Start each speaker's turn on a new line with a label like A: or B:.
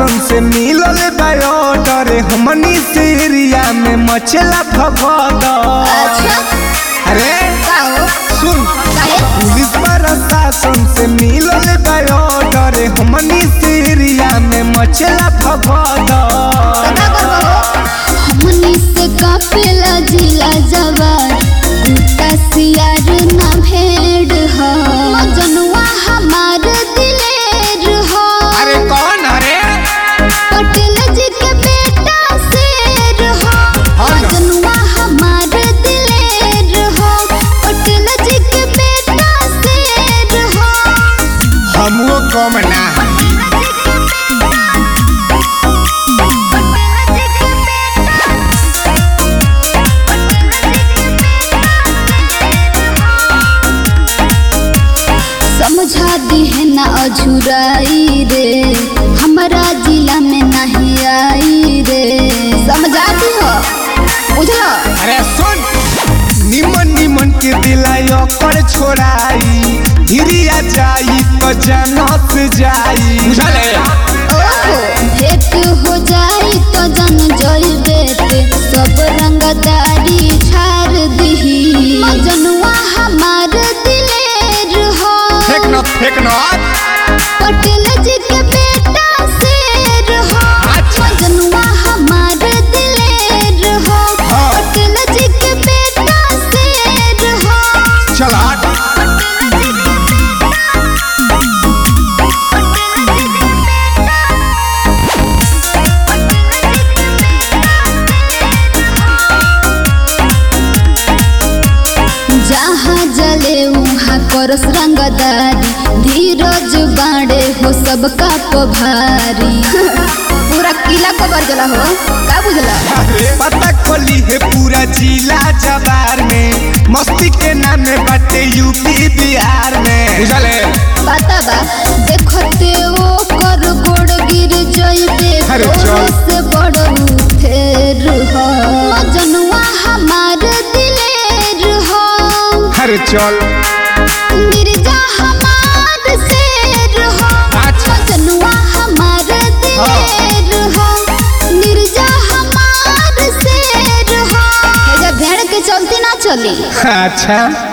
A: प्रशासन से मिलल बायोडर हमनी से एरिया में मचला भगद
B: अच्छा
A: अरे
B: का हो
A: सुन
B: काहे
A: पुलिस प्रशासन से मिलल बायोडर हमनी से एरिया में मचला भगद
B: पता कर हो हमनी से कापेला जिला जवार कुत्ता सियार ना भेड़ हो जनुआ हमार दिलेर हो
A: अरे कौन अरे
B: पटेल जी के बेटा शेर हो
A: हाँ ना।
B: जनुआ हमार दिलेर हो पटेल जी के बेटा शेर हो
A: हमको कम ना
B: समझा दी है ना अझुराई रे हमारा जिला में नहीं आई रे समझा दी हो बुझलो
A: अरे सुन निमन निमन के दिलायो कर छोड़ाई हिरिया जाई तो जनत जाई बुझले
B: ओहो भेंट हो जाई तो जन जइबे ते सब रंगदारी छाड़ दही जनुआ हमार दिलेर हो
A: फेक न फेक न
B: पटेल जी के बेटा शेर हो
A: अच्छा।
B: जनुआ हमार दिलेर हो
A: हाँ।
B: पटेल जी के बेटा शेर हो
A: चल हट
B: जहाँ जले वहाँ करस रंगदारी धीरज बाड़े हो सबका पभारी पूरा किला कबर जला हो का बुझला
A: अरे पता खोली है पूरा जिला जवार में मस्ती के नाम में बाटे यूपी बिहार में बुझले
B: पता बा देखते वो कर गोड़ गिर जइबे
A: अरे चल।
B: तोरे से बड़ फेर हो जनुआ हमार दिलेर हो
A: अरे चल
B: मिर्जा हमार शेर हो
A: अच्छा।
B: जनुआ हमार दिलेर हो मिर्जा हमार शेर हो एजा भेड़ के चलती ना चली
A: अच्छा